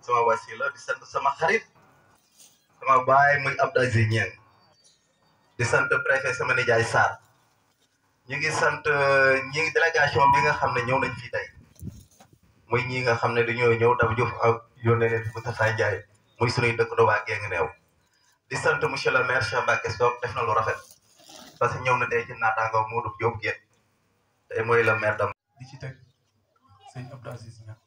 sama wasila di sant sama xarit sama baay muy Abdou Aziz Niang di sant préfet sama nijaay Sarr ñu ngi sant ñi ngi délégation bi nga xam ne ñëw nañ fii tey muy ñi nga xam ne dañoo ñëw dafa jëf ak yónnee leen Moustapha Ndiaye muy sunuy dëkkandoo waa Guinguinéo neew di sant monsieur le maire Cheikh Mbacké Sock def na lu rafet parce que ñëw na tey ci naataango Modou Diop Guèye tey mooy le maire dam di ci teg sëñ Abdou Aziz Niang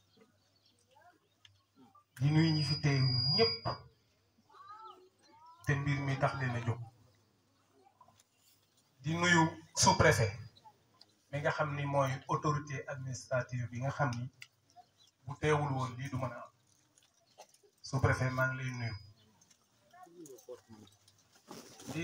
di nuyu ñi fi teew ñëpp te mbir mi tax leen a jóg di nuyu sous-préfet mi nga xam ni mooy autorité administrative bi nga xam ni bu teewul woon lii du mën a am sous-préfet maa ngi lay nuyu di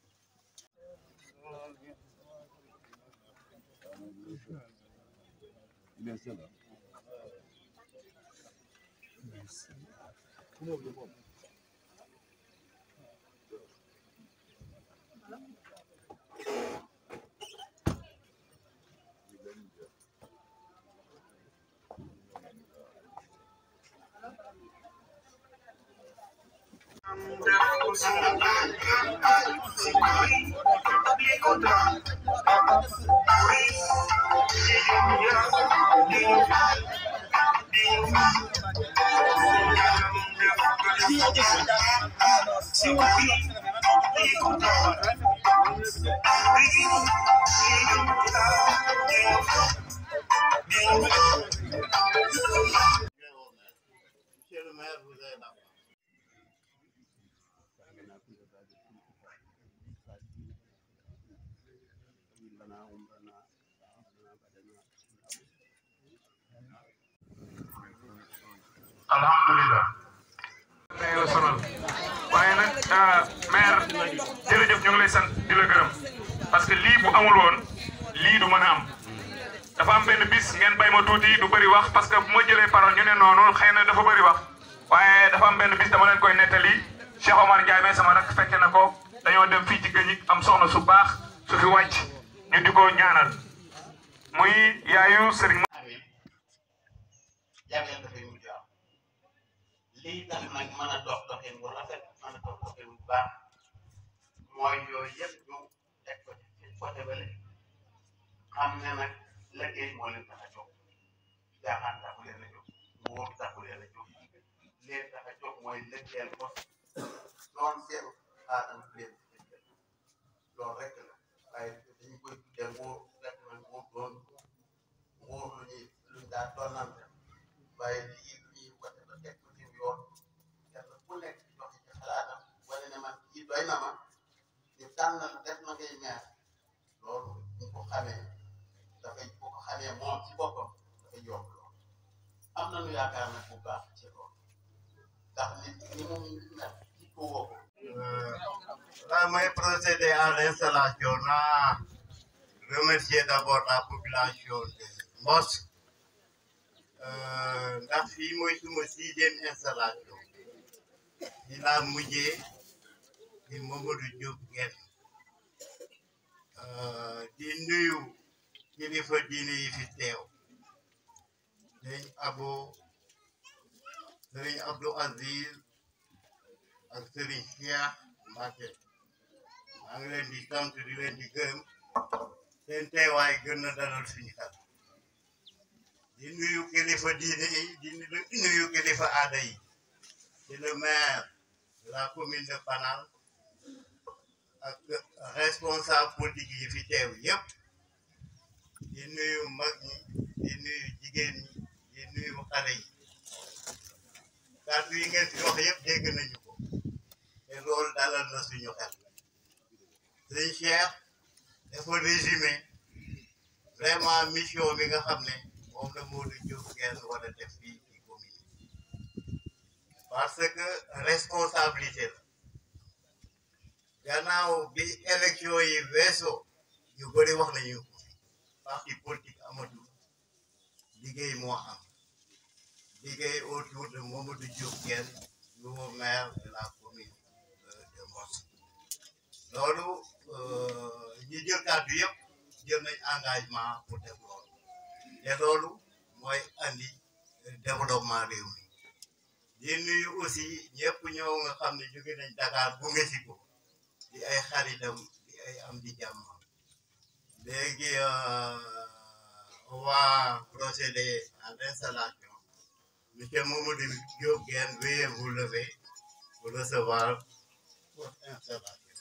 Monsieur le maire, vous avez la parole. alhamdulilah tey la sonal waaye nag maire jërëjëf ñu ngi lay sant di la gërëm parce que lii bu amul woon lii du mën a am dafa am benn bis ngeen bay ma tuuti du bëri wax parce que bu ma jëlee parole ñu ne noonu xëy na dafa bëri wax waaye dafa am benn bis dama leen koy nettali Cheikh Omar Ndiaye mais sama rak fekke na ko dañoo dem fii ci gëñik am soxna su baax su fi wàcc ñu di ko ñaanal muy yaayu Serigne amee jagleel dafay mujj am lii tax nag mën a dox doxin bu rafet mën a dox doxin bu baax mooy yooyu yëpp ñu teg ko ci côté bële xam ne nag liggéey moo leen tax a jóg jaaxaan taxu leen a jóg nguur taxu leen a jóg leen tax a jóg mooy liggéeyal ko doon seen aadama leen loolu rek la waaye dañu koy tuddee nguur fekk na nguur doon nguur lu ñuy luñ daa doonante waaye lii lu ñuy wote ba teg ko ci yoon kenn ku nekk joxe ci xalaatam wane ne man kii doy na ma ñu tànn def na ngay meer loolu ñu ko xamee dafay bu ko xamee moom ci boppam dafay yomb lool am nañu yaakaar nag bu baax ci loolu ndax nit ñi mu mel ci ko woo ko Là, moi, procéder à l'installation, là, remercier d'abord la population de Mos. Euh, ndax fii mooy suma sixième installation. di laa mujjee di Mamadou Diop Nguer. Euh, di nuyu kilifa diine yi fi teew. Sëriñ Abo, Sëriñ Abdou Aziz, ak Sëriñ Cheikh Mbacke maa ngi leen di sant di leen di gërëm seen teewaay gën na dalal suñu xel di nuyu kilifa diine yi di nuyu kilifa aada yi di le maire de la commune de Panal ak responsable politique yi fi teew yëpp di nuyu mag ñi di nuyu jigéen ñi di nuyu xale yi kàddu yi ngeen fi wax yëpp dégg nañu ko te loolu dalal na suñu xel sëñ Cheikh dafa résumé vraiment mission bi nga xam ne moom la Modou Diop Nguer war a def fii ci commune parce que responsabilité la gannaaw bi élection yi weesoo ñu bëri wax nañu ko parti politique amatul liggéey moo am liggéey autour de Mamadou Diop Nguer nouveau maire de la commune de Mos loolu ñi jël kàddu yëpp jël nañ engagement pour def loolu te loolu mooy andi développement réew mi di nuyu aussi ñëpp ñëw nga xam ne jóge nañ Dakar gunge si ko di ay xaritam di ay am di jàmm léegi on va procéder à l'installation monsieur Mamadou Diop Guène veuillez vous lever pour recevoir votre installation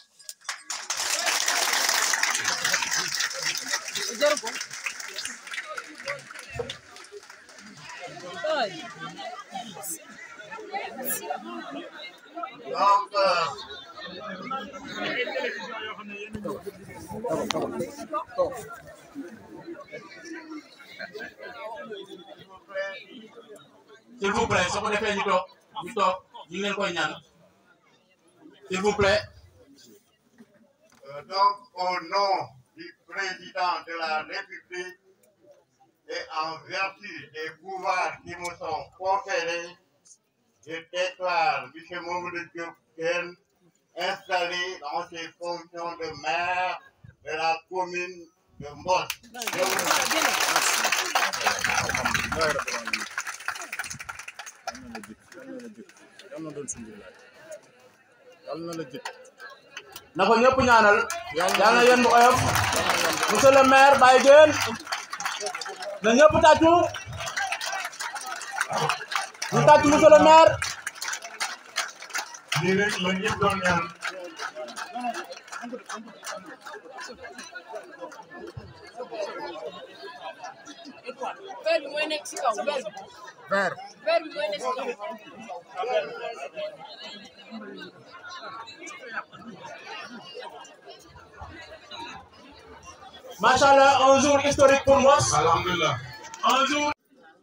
donc euh, s'il vous plaît soo ko defee ñu toog ñu toog ñu ngi leen koy ñaan s'il vous plaît Euh, donc, au nom du président de la République et en vertu des pouvoirs qui me sont conférés, je déclare M. Mamoudou Diop Guène installé dans ses fonctions de maire de la commune de Mbos. Je vous remercie. na ko ñëpp ñaanal yàlla na yéen bu oyof monsieur le maire Baye Guène na ñëpp tàccu ñu tàccu monsieur le maire lii rek la ñëpp doon ñaan Verbe mooy nekk si kaw verbe. Vert. Verbe mooy nekk si kaw. macha allah un jour historique pour Mbos alhamdulilah un jour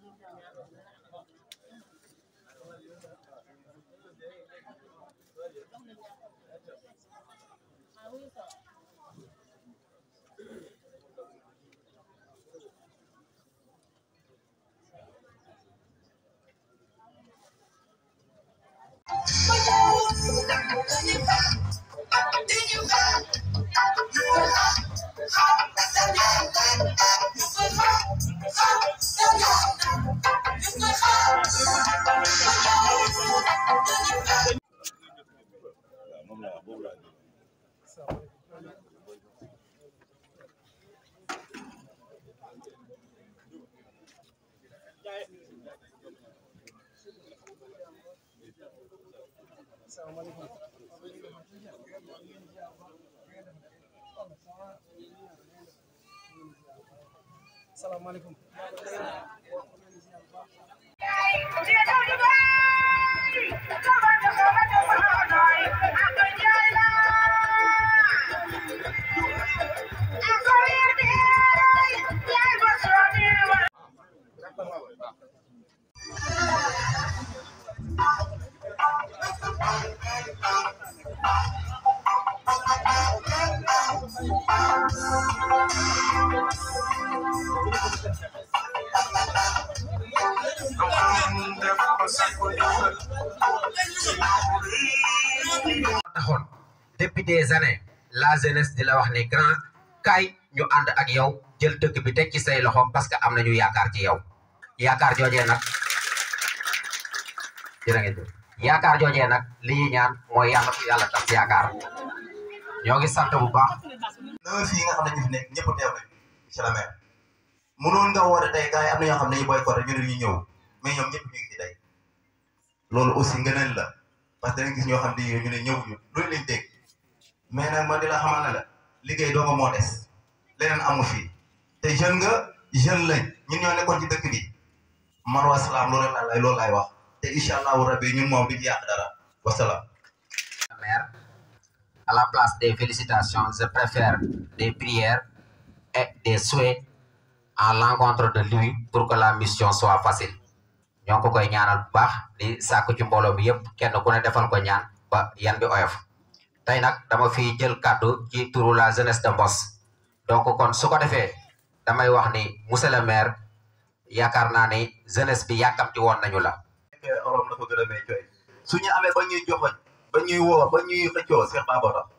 salaamaaleykum taxoon depuis des années la jeunesse di la wax ni grand kaay ñu ànd ak yow jël dëkk bi teg ci say loxo parce que am nañu yaakaar ci yow yaakaar joojee nag jërë ngeen jëf yaakaar joojee nag li ñuy ñaan mooy yàlla ko yàlla tas yaakaar ñoo ngi sant bu baax neuf fii nga xam ne ñu fi nekk ñëpp teew nañ monsieur le maire mënoon nga woote tey gars yi am na ñoo xam ne ñu boycotté ñu ne ñu ñëw mais ñoom ñëpp ñu ngi ci tey loolu aussi ngëneel la parce que da nga gis ñoo xam ne ñu ne ñëw ñu loolu lañ dégg mais nag man di la xamal ne la liggéey doo nga moo des leneen amu fii te jeune nga jeune lañ ñun ñoo nekkoon ci dëkk bi man wa salaam loolu laa lay loolu laay wax te incha allahu rabbi ñun moom duñu yàq dara wasalaam maire à la place des félicitations je préfère des prières et des souhaits à l'encontre de lui pour que la mission soit facile ñoo ko koy ñaanal bu baax di sàkku ci mbooloo bi yëpp kenn ku ne defal ko ñaan ba yan bi oyof tey nag dama fi jël kàddu ci turu la jeunesse de Mbos donc kon su ko defee damay wax ni monsieur le maire yaakaar naa ni jeunesse bi yàkkamti woon nañu la fekkee orom la ko gën a may cooy su ñu amee ba ñuy joxoñ ba ñuy woo ba ñuy xëccoo Cheikh Baba tax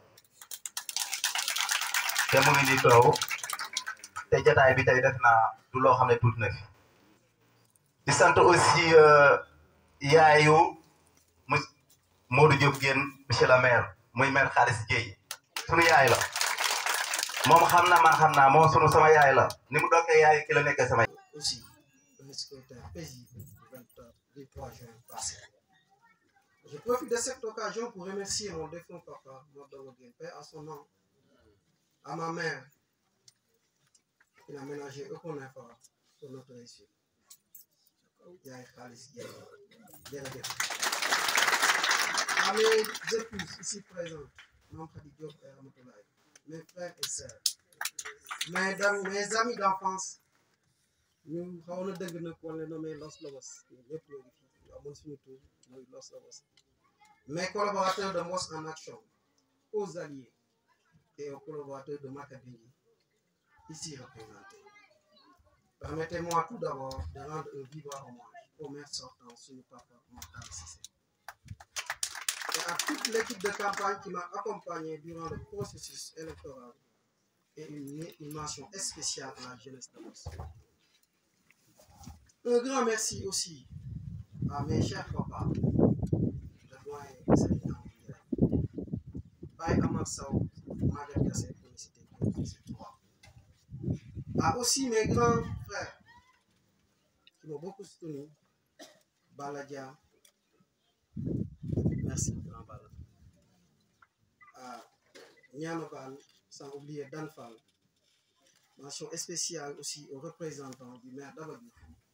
te mu ngi nii toow te jataay bi tey def naa du loo xam ne tuuti na fi di sant aussi yaayu Modou Diop Guène monsieur le maire muy maire Xaalis Dieye sunu yaay la moom xam na man xam naa moom sunu sama yaay la ni mu dokkee yaay ki la nekkee sama aussi un scrutin paisible du 23 juin passé. Je profite de cette occasion pour remercier mon défunt papa, Mordomo Guène, à son nom, à ma mère, qui n'a ménagé aucun effort pour notre réussite. Yaay Khalis Dieye, jërëjëf. À mes épouses ici présentes, Mme Khady Diop et Ramatoulaye, mes frères et sœurs, mes, dam- mes amis d'enfance, ñu xaw na dëgg nag wala nommé Los Lobos ñun ñëpp ñoo ngi fi amoon suñu tur muy Los Lobos mes collaborateurs de Mos en action aux alliés et aux collaborateurs de Makabingi ici représentés permettez-moi tout d'abord de rendre un vibrant hommage au maire sortant suñu papa Mokhtar Cissé et à toute l'équipe de campagne qui m'a accompagné durant le processus électoral et une, une mention spéciale à la jeunesse de Mos. Un grand merci aussi à mes chers papas, le doyen Sénégal, Baye Amar Sow, Maguette Gassé, pour ne citer que ces trois. À aussi mes grands frères qui m'ont beaucoup soutenu, Baladia, merci grand Bala, à Nianobal, sans oublier Danfal, mention spéciale aussi aux représentants du maire d'Abadou,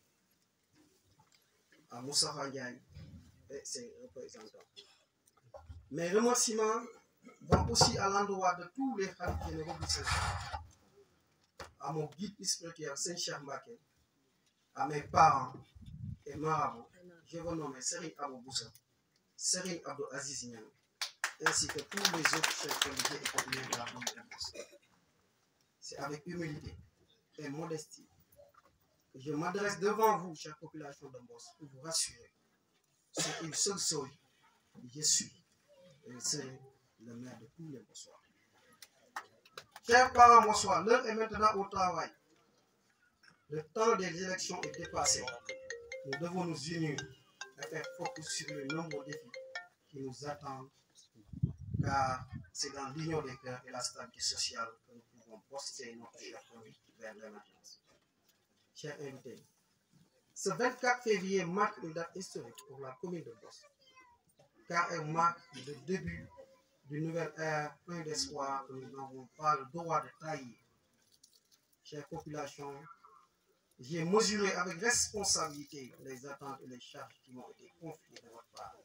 à Moussa Ndiaye et ses représentants. Mes remerciements vont aussi à l'endroit de tous les khalifes généraux du Sénégal, à mon guide spirituel Saint-Cher Mbaké, à mes parents et marabouts, je vous nomme Serine Abou Boussa, Serine Abdou Aziz Niang, ainsi que tous les autres chefs religieux et populaires de la commune de Moussa. C'est avec humilité et modestie que je m'adresse devant vous, chère population de Mbos, pour vous rassurer. C'est une seule chose. Je suis et je serai le maire de tous les Mbossois. Chers parents Mbossois, l'heure est maintenant au travail. Le temps des élections est dépassé. Nous devons nous unir et faire focus sur les nombreux défis qui nous attendent, car c'est dans l'union des cœurs et la stabilité sociale que nous pouvons poster notre cher pays vers l'émergence. Chers invités, ce 24 février marque une date historique pour la commune de Boss, car elle marque le début d'une nouvelle ère pleine d'espoir que nous n'avons pas le droit de trahir. Chère population, j'ai mesuré avec responsabilité les attentes et les charges qui m'ont été confiées de votre part.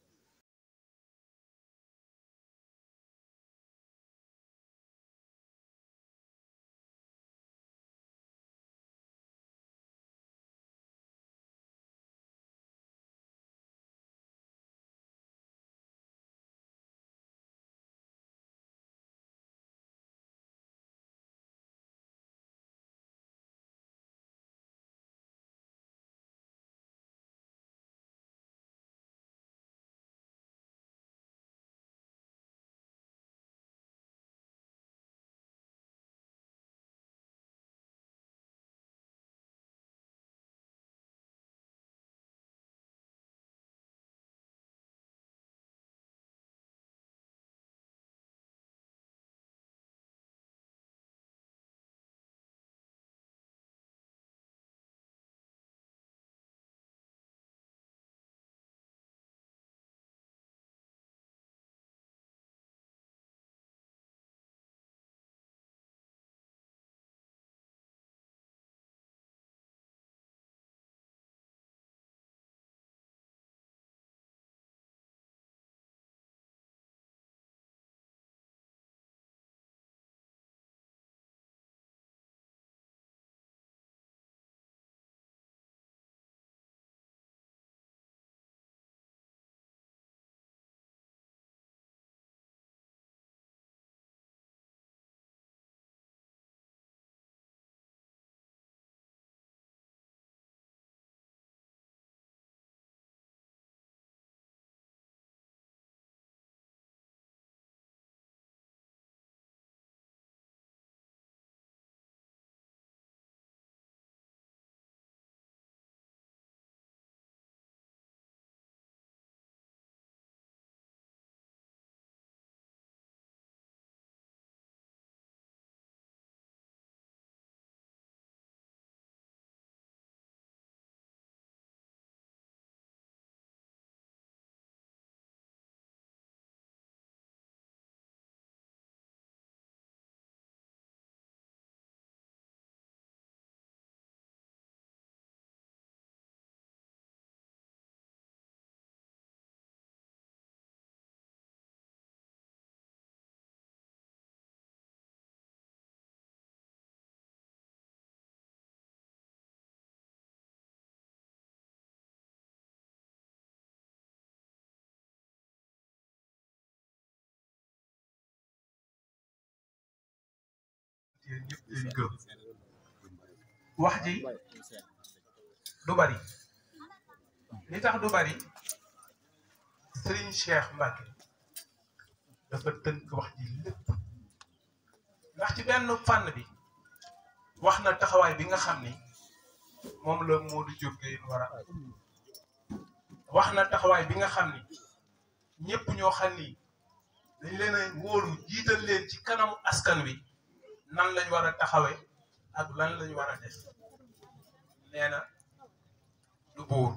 yéen ñëpp leen di gërëm wax ji du bari li tax du bari Serigne Cheikh Mbacke dafa tënk wax ji lépp ndax ci benn fànn bi wax na taxawaay bi nga xam ni moom la Modou Diop Gueye war a wax na taxawaay bi nga xam ni ñëpp ñoo xam ni dañ leen a wóolu jiital leen ci kanamu askan wi nan lañ war a taxawe ak lan lañ war a def nee na du buur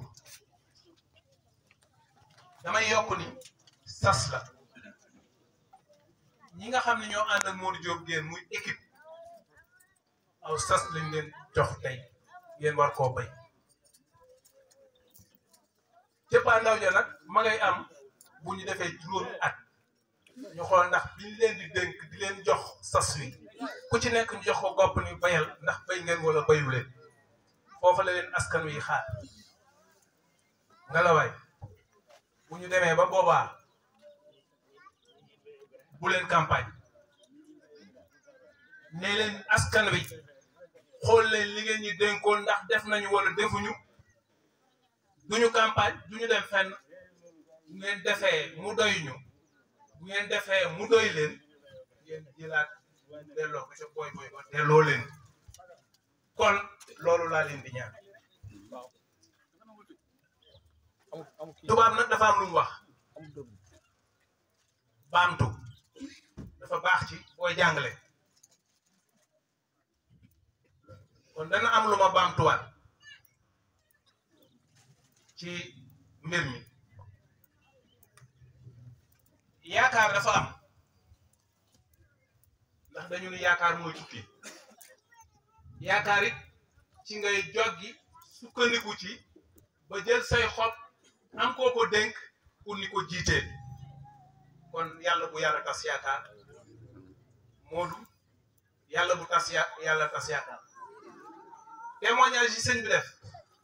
damay yokk ni sas la ñi nga xam ne ñoo ànd ak Modou Diop Gueye muy équipe aw sas lañ leen jox tey ngeen war koo bay cëppaa ndaw ja nag ma ngay am bu ñu defee juróomi at ñu xool ndax biñ leen di dénk di leen jox sas wi ku ci nekk ñu jox ko gopp ni bayal ndax bay ngeen wala bayu leen foofa la leen askan wi xaar nga la waay bu ñu demee ba boobaa bu leen campagne ne leen askan wi xool leen li ngeen ñi dénkoon ndax def nañu wala defuñu duñu campagne duñu dem fenn bu ngeen defee mu doy ñu bu ngeen defee mu doy leen ngeen jëlaat delloo ko ca boy boy ba delloo leen kon loolu laa leen di ñaan tubaab nag dafa am lu mu wax baamtu dafa baax ci booy jàngale kon dana am lu ma baamtuwaat ci mbir mi yaakaar dafa am ndax dañu ni yaakaar mooy tukki yaakaar it ci ngay joggi sukkandiku ci ba jël say xob am koo ko dénk pour ni ko jiitee kon yàlla bu yàlla tas yaakaar Modou yàlla bu tas ya yàlla tas yaakaar témoignage yi sëñ bi def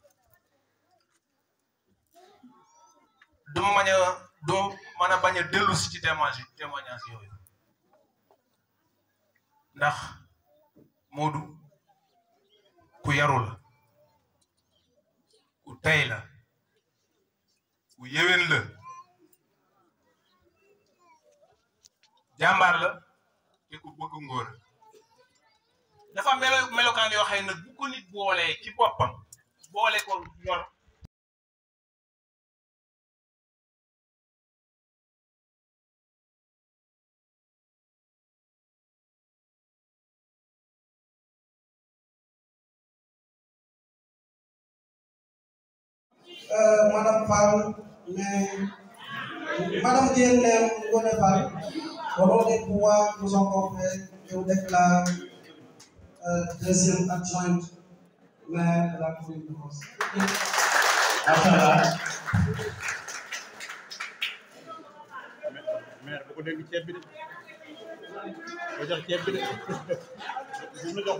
du ma mañ a du mën a bañ a dellu si ci témoignage témoignage yooyu ndax Modou ku yaru la ku tey la ku yéwén la jàmbaar la te ku bëgg ngóor dafa melo melokaan yoo xam ne nag bu ko nit boolee ci boppam boole ko yor Euh, Madame Fall, mais Madame Diène Ngone Fall, au nom des pouvoirs qui nous ont conférés, je vous déclare euh, deuxième adjointe maire de la commune de Mons. Machallah. maire bu ko dégg ceeb bi de ko jox ceeb bi de bu mu jox